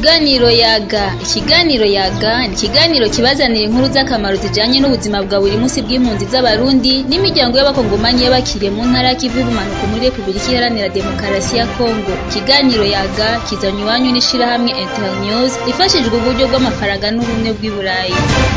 Ikiganiro yaga ikiganiro yaga ni ikiganiro kibazanira inkuru z'akamaro zijanye n'ubuzima bwa buri munsi bw'impunzi z'abarundi n'imiryango y'abakongomanyi y'abakiriye mu ntara y'ikivu y'ubumanuko muri Repubulika Iharanira Demokarasi ya Kongo ikiganiro yaga kizanywe iwanyu n'ishirahamwe Internews rifashijwe uburyo bw'amafaranga n'ubumwe bw'i Burayi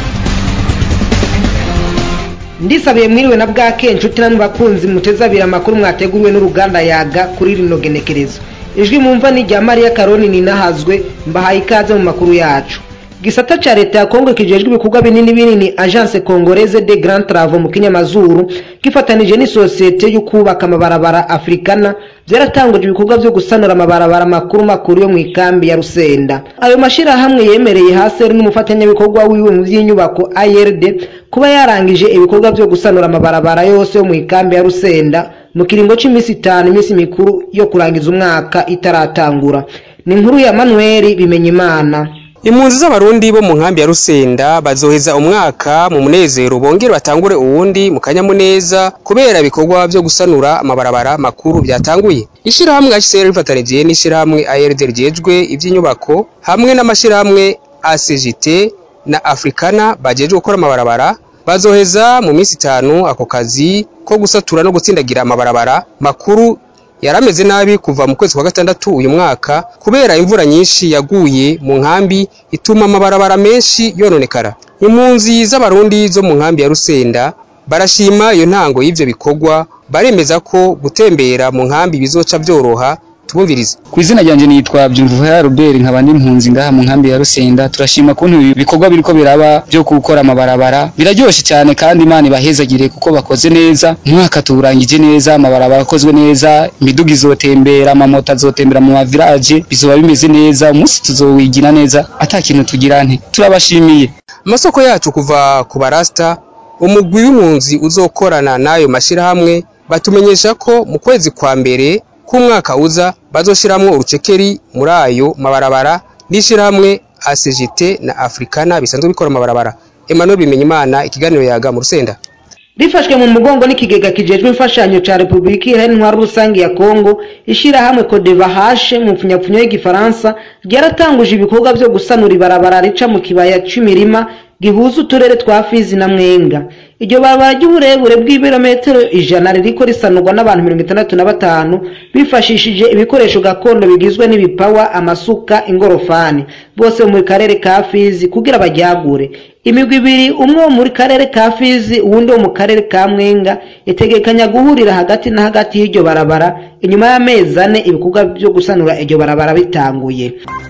ndisabiye mwiriwe na bwake inshuti namwe bakunzi muteze abiri amakuru mwateguriwe n'uruganda yaga kuri rino genekerezo ijwi mumva ni rya mariya karoni ninahazwe mbahaye ikaze mu makuru yacu gisata ca leta ya kongo kijejwe ibikorwa binini binini agence congolaise de grand travaux mu kinyamazuru gifatanije n'isosiyete yo kubaka amabarabara africana vyaratanguje ibikorwa vyo gusanura amabarabara makuru makuru yo mu ikambi ya rusenda ayo mashirahamwe yemereye haseri n'umufatanyabikorwa wiwe mu vy'inyubako ARD kuba yarangije ibikorwa vyo gusanura amabarabara yose yo mu ikambi ya rusenda mu kiringo c'imisi itanu imisi mikuru yo kurangiza umwaka itaratangura ni inkuru ya manueli bimenyimana impunzi z'abarundi bo mu nkambi ya rusenda bazoheza umwaka mu munezero bongere batangure uwundi mu kanyamuneza kubera ibikorwa vyo gusanura amabarabara makuru vyatanguye ishirahamwe HCR rifatanije n'ishirahamwe ARD rijejwe ivy'inyubako hamwe n'amashirahamwe ACGT na Africana bajejwe gukora amabarabara bazoheza mu minsi itanu ako kazi ko gusatura no gutsindagira amabarabara makuru yarameze nabi kuva mu kwezi kwa gatandatu uyu mwaka kubera imvura nyinshi yaguye mu nkambi ituma amabarabara menshi yononekara impunzi z'abarundi zo mu nkambi ya rusenda barashima iyo ntango y'ivyo bikorwa baremeza ko gutembera mu nkambi bizoca vyoroha tubumvirize ku izina ryanje nitwa Byumvuhera Robert nkaba n'impunzi ngaha mu nkambi ya Rusenda turashima kuntu ibikorwa biriko biraba byo gukora amabarabara biraryoshe cyane kandi Imana ibahezagire kuko bakoze neza umwaka turangije neza amabarabara akozwe neza imiduga izotembera amamoto azotembera mu mavirage bizoba bimeze neza umunsi tuzowigira neza ata kintu tugira nte turabashimiye amasoko yacu kuva ku barasta umugwi w'impunzi uzokorana n'ayo mashirahamwe batumenyesha ko mu kwezi kwa mbere k'umwaka uza bazoshiramwo urucekeri muri ayo mabarabara n'ishirahamwe ACGT na Africana bisanzwe bikora amabarabara Emmanuel Bimenyimana ikiganiro yaga mu Rusenda rifashwe mu mugongo n'ikigega kijejwe imfashanyo ca Republika Iharanira Rusange ya Kongo ishirahamwe Codevahashe mu pfunyapfunyo y'igifaransa ryaratanguje ibikorwa vyo gusanura ibarabara rica mu kibaya c'imirima gihuza uturere twa Fizi na Mwenga iryo barabara ry'uburebure bw'ibirometero ijana ririko risanurwa n'abantu mirongo itandatu na batanu bifashishije ibikoresho gakondo bigizwe n'ibipawa amasuka ingorofani bose mu karere ka Fizi kugira baryagure imigwi ibiri umwe wo muri karere ka Fizi uwundi wo mu karere ka Mwenga itegekanya guhurira hagati na hagati y'iryo barabara inyuma y'amezi ane ibikorwa vyo gusanura iryo barabara bitanguye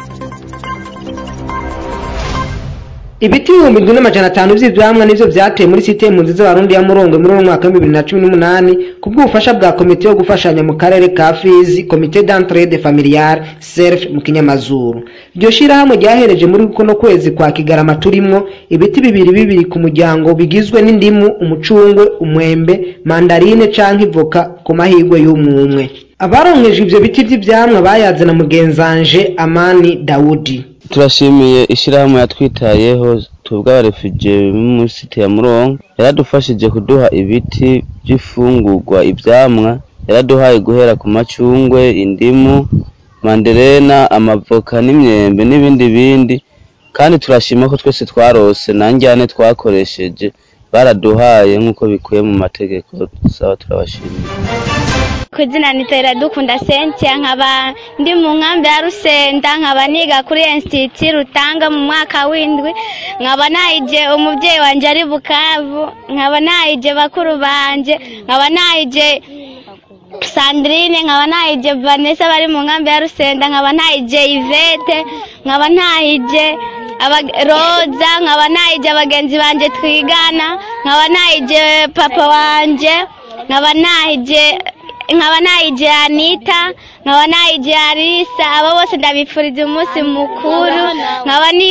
ibiti ibihumbi bibiri n'amajana atanu vy'ivyamwa nivyo vyateye muri site impunzi z'abarundi ya murongo muri uwo mwaka w'ibibiri na cumi n'umunani ku bw'ubufasha bwa komite yo gufashanya mu karere ka fizi komite d'entraide familiale serf mu kinyamazuru iryo shirahamwe ryahereje muri kuno kwezi kwa kigarama turimwo ibiti bibiri bibiri ku muryango bigizwe n'indimu umucungwe umwembe mandarine canke ivoka ku mahigwe y'umwumwe abaronkeje ivyo biti vy'ivyamwa bayaze na mugenzanje amani dawudi turashimiye ishyirahamwe yatwitayeho tubwa abarefugee muri site ya murongo yaradufashije kuduha ibiti by'ifungurwa ivyamwa yaraduhaye guhera ku macungwe indimu manderena amavoka n'imyembe n'ibindi bindi kandi turashima ko twese twarose na njyane twakoresheje baraduhaye nk'uko bikuye mu mategeko saba turabashimiye ku izina nitera dukunda sentia nkaba ndi mu nkambi ya rusenda nkaba niga kuri institut rutanga mu mwaka w'indwi nkaba nahije umubyeyi wanjye ari bukavu nkaba nahije bakuru banje nkaba nahije sandrine nkaba nahije vanessa bari mu nkambi ya rusenda nkaba nahije ivete nkaba nahije roza nkaba nahije abagenzi banje twigana nkaba nahije papa wanje nkaba nahije nkaba nayije anita nkaba nayije arisa abo bose ndabifuriza umunsi mukuru nkaba ni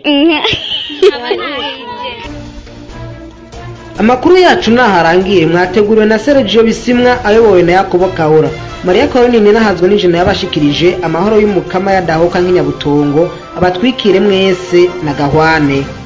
amakuru yacu naharangiye mwateguriwe na Sergio Bisimwa ayobowe na Yakobo Kahora Maria Caroline nahazwe n'ijana yabashikirije amahoro y'umukama yadahoka nk'inyabutongo abatwikire mwese na gahwane